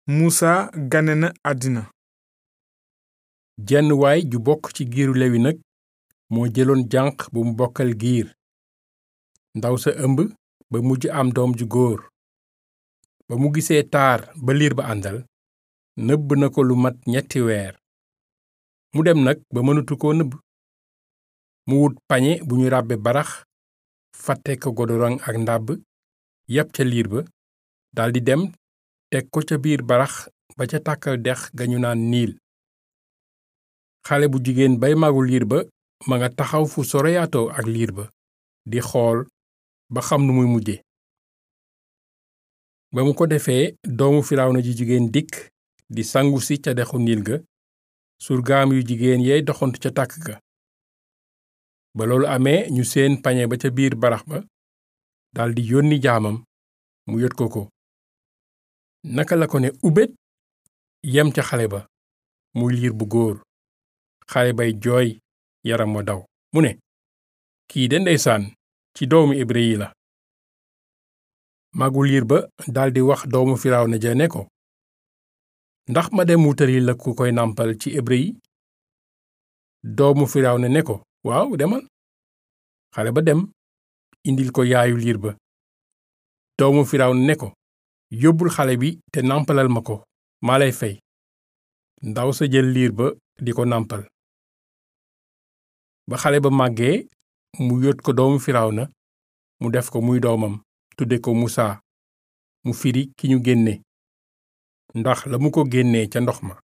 Musa gane na àddina jenn waay ju bokk ci giiru lewi nag moo jëloon janq bu mu bokkal giir ndaw sa ëmb ba mujj am doom ju góor ba mu gisee taar ba liir ba àndal nëbb na ko lu mat ñetti weer mu dem nag ba mënatu koo nëbb mu wut pañe bu ñu ràbbe barax fàtte ko godorong ak ndàbb yab ca liir ba daldi dem teg ko ca biir barax ba ca tàkkal dex ga ñu naan niil xale bu jigéen bay magu liir ba ma nga taxaw fu soroyaatoo ak liir ba di xool ba xam nu muy mujje ba mu ko defee doomu firawna ji jigéen dikk di sangu si ca dexu niil ga surgaam yu jigéen yey doxantu ca tàkk ga ba loolu amee ñu seen pañe ba ca biir barax ba daldi yónni jaamam mu yot ko ko naka la ko ne ubét yem ca xale ba muy liir bu góor xale bay jooy yaram wa daw mu ne kii de ndeysaan ci doomu hébrë yi la magu liir ba daldi wax doomu firawna ja ne ko ndax ma dem wutali la ku koy nàmpal ci hébrë yi doomu firawna ne ko waaw demal xale ba dem indil ko yaayu liir ba doomu firawna ne ko yóbbul xale bi te nàmpalal ma ko maa lay fey ndaw sa jël liir ba di ko nàmpal ba xale ba màggee mu yot ko doomu firawna mu def ko muy doomam tudde ko musaa mu firi ki ñu génne ndax la mu ko génnee ca ndox ma